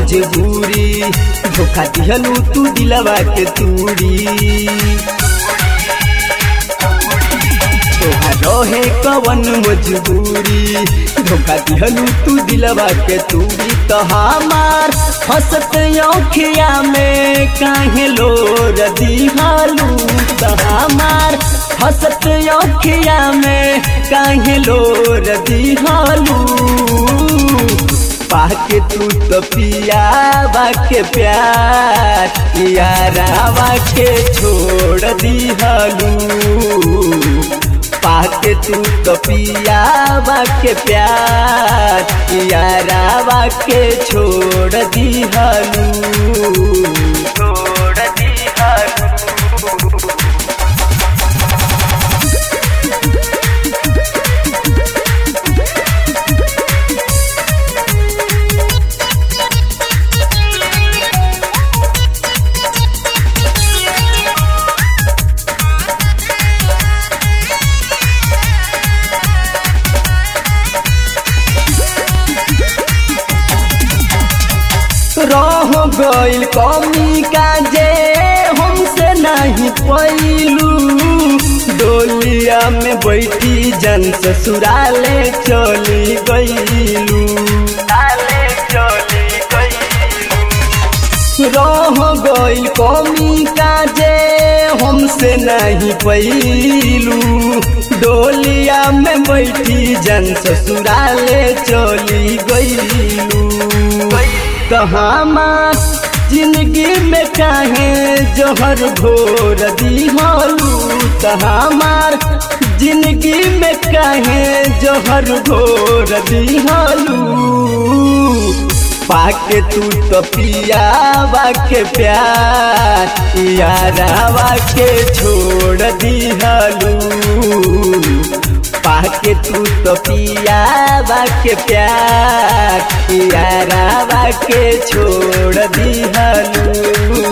मजबूरी धोखा दिहलू तू दिलवा के तूरी तोहार रहे कवन मजबूरी धोखा दिहलू तू दिलवा के तूरी तो हमार हंसत औखिया में काहे लोर दिहलू तो हमार हंसत औखिया में काहे लोर दिहलू पाके तू तो पियावा के प्यार यारावा के छोड़ दिहलू पाके तू तो पियावा के प्यार यारावा के छोड़ दिहलू छोड़ दिहलू रह गइल कमी काजे हमसे नहीं पैलू डोलिया में बैठी जन ससुराले चली गइलू रह गइल कमी काजे हमसे नहीं पैलू डोलिया में बैठी जन ससुराले चली गइलू तो हमार जिंदगी में काहे जोहर घोर दिहलू तो हमार जिंदगी में काहे जोहर घोर दिहलू पाके तू तो पियावा के प्यार यारावा के छोड़ दिहलू पाके तू तो पियावा के प्यार यारावा के छोड़ दिहलू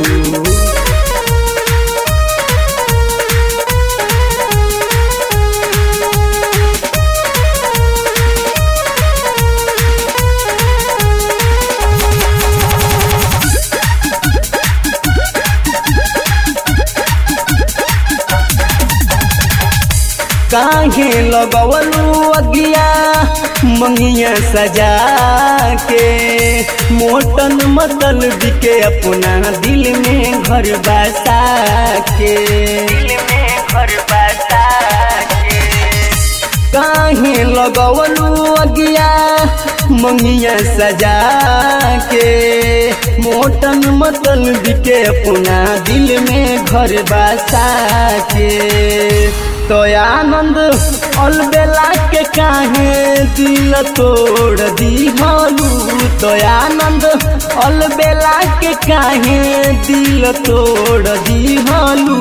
काहे लगवलू अगिया मंगिया सजा के मोटन मतल बिके अपना दिल में घर बसा के दिल में घर बसा के काहे लगवलू अगिया मंगिया सजा के मोटन मतल बिके अपना दिल में घर बसा के तो आनंद अलबेला के काहे दिल तोड़ दिहलू तो आनंद अलबेला के काहे दिल तोड़ दिहलू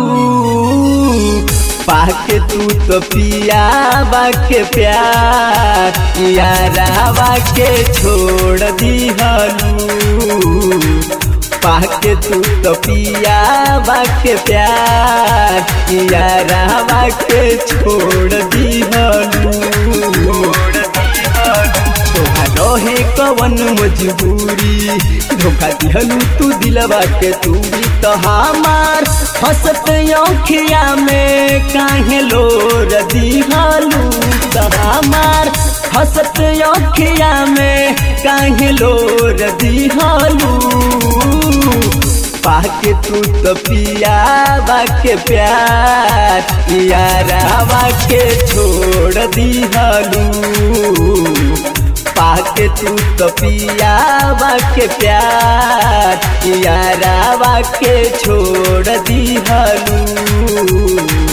पाके तू तो पियावा के प्यार यारावा के छोड़ दिहलू पाके तू तो पियावा के प्यार यारावा के छोड़ दिहलू रहे कवन मजबूरी धोखा दिहलू तू दिलवा के तूरी तो हमार हंसत औखिया में काहे लोर दिहलू तो हमार हंसत औखिया में काहे लोर दिहलू पाके तू तो पियावा के प्यार यारावा के छोड़ दिहलू पाके तू तो पियावा के प्यार यारावा के छोड़ दिहलू